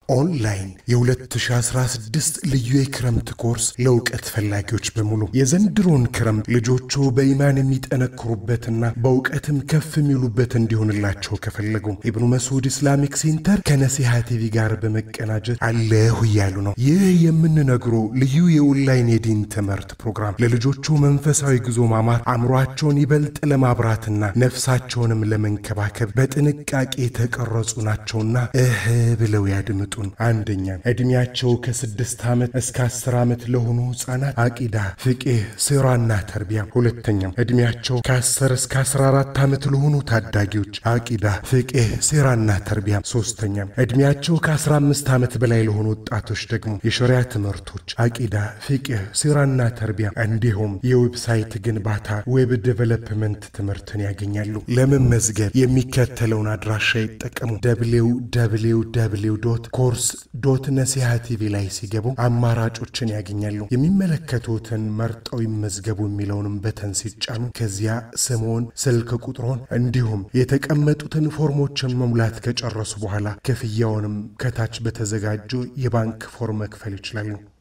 ኦንላይን የ2016 ልዩ የክረምት ኮርስ ለእውቀት ፈላጊዎች በሙሉ የዘንድሮን ክረምት ልጆቹ በኢማን የሚጠነክሩበትና በእውቀትም ከፍ የሚሉበት እንዲሆንላቸው ከፈለጉ ኢብኑ መስዑድ ኢስላሚክ ሴንተር ከነሲሃ ቲቪ ጋር በመቀናጀት አለሁ እያሉ ነው። ይህ የምንነግሮ ልዩ የኦንላይን የዲን ትምህርት ፕሮግራም ለልጆቹ መንፈሳዊ ጉዞ ማማር፣ አእምሯቸውን ይበልጥ ለማብራትና ነፍሳቸውንም ለመንከባከብ በጥንቃቄ የተቀረጹ ናቸውና እህ ብለው ያድምጡ። አንደኛ ዕድሜያቸው ከስድስት ዓመት እስከ አስር ዓመት ለሆኑ ሕፃናት አቂዳ፣ ፍቅህ፣ ሲራና ተርቢያ። ሁለተኛም ዕድሜያቸው ከአስር እስከ አስራ አራት ዓመት ለሆኑ ታዳጊዎች አቂዳ፣ ፍቅህ፣ ሲራና ተርቢያ። ሶስተኛም ዕድሜያቸው ከአስራ አምስት ዓመት በላይ ለሆኑ ወጣቶች ደግሞ የሸሪያ ትምህርቶች አቂዳ፣ ፍቅህ፣ ሲራና ተርቢያ እንዲሁም የዌብሳይት ግንባታ ዌብ ዴቨሎፕመንት ትምህርትን ያገኛሉ። ለመመዝገብ የሚከተለውን አድራሻ ይጠቀሙ። ደብሊው ደብሊው ደብሊው ዶት ኮርስ ዶት ነሲሃ ቲቪ ላይ ሲገቡ አማራጮችን ያገኛሉ። የሚመለከቱትን መርጠው ይመዝገቡ የሚለውንም በተን ሲጫኑ ከዚያ ስምዎን፣ ስልክ ቁጥሮን እንዲሁም የተቀመጡትን ፎርሞችን መሙላት ከጨረሱ በኋላ ክፍያውንም ከታች በተዘጋጀው የባንክ ፎርም መክፈል ይችላሉ።